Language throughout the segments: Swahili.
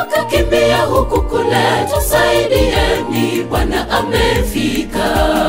wakakimbia huku kule, tusaidieni, Bwana amefika.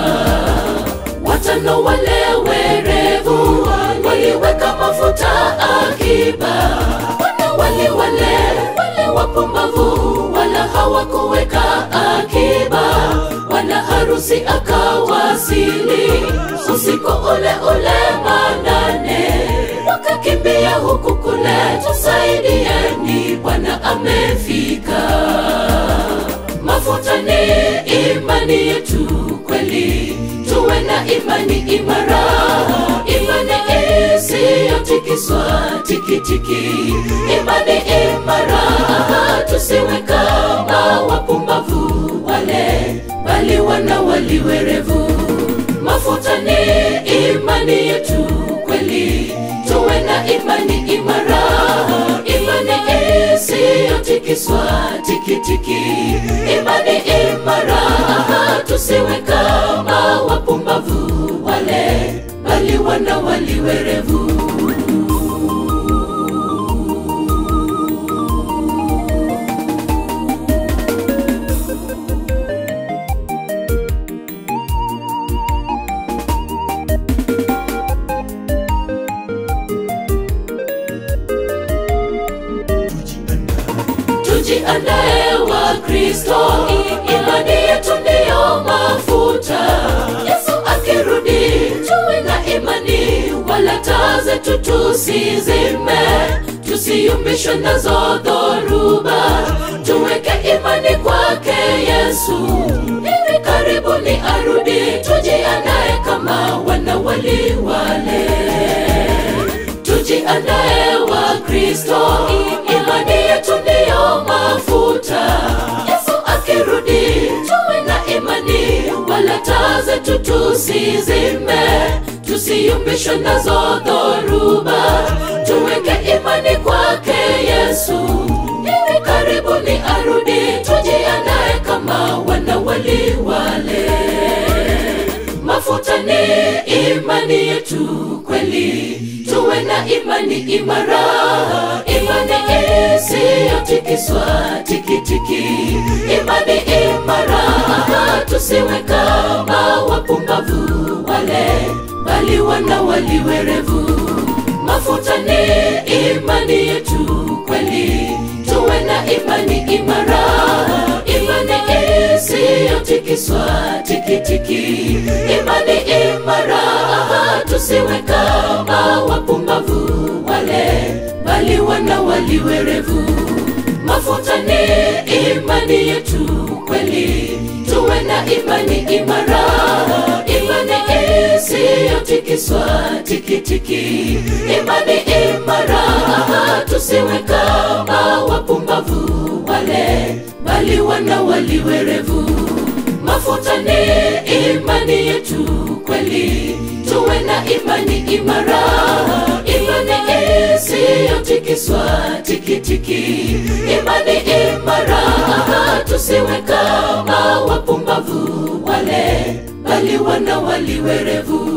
Watano wale werevu waliweka mafuta akiba, wanawali wale wale wapumbavu wala hawakuweka akiba. Bwana harusi akawasili usiku ule ule manane, wakakimbia huku kule, tusaidieni, Bwana amefika. Mafuta ni imani yetu kweli, tuwe na imani imara, imani isiyotikiswa tikitiki, imani imara, tusiwe kama wapumbavu wale, bali wana waliwerevu. Mafuta ni imani yetu kweli, tuwe na imani imara, imani isiyotikiswa tikitiki, imani imara, tusiwe kama wapumbavu wale, bali wana waliwerevu. Tujiandae wa Kristo, imani yetu ndiyo mafuta. Yesu akirudi, tuwe na imani, wala taa zetu tusizime, tusiyumbishwe nazo dhoruba. Tuweke imani kwake Yesu, hivi karibuni arudi. Tujiandae kama wana wali wale tujiandae wa Kristo, imani yetu ndiyo mafuta. Yesu akirudi, tuwe na imani, wala taa zetu tusizime, tusiyumbishwe nazo dhoruba. Tuweke imani kwake Yesu, hivi karibuni arudi. Tujiandae kama wana wali wale mafuta ni imani yetu kweli, tuwe na imani imara, imani isiyotikiswa tikitiki, imani imara, tusiwe kama wapumbavu wale, bali wana waliwerevu. Mafuta ni imani yetu kweli, tuwe na imani imara, imani isiyotikiswa tikitiki, imani imara, tusiwe kama wapumbavu wale, bali wana waliwerevu. Mafuta ni imani yetu kweli, tuwe na imani imara, imani isiyotikiswa tikitiki, imani imara, tusiwe kama wapumbavu wale, bali wana waliwerevu. Mafuta ni imani yetu kweli, tuwe na imani imara, imani isiyotikiswa tikitiki, imani imara, tusiwe kama wapumbavu wale, bali wana waliwerevu.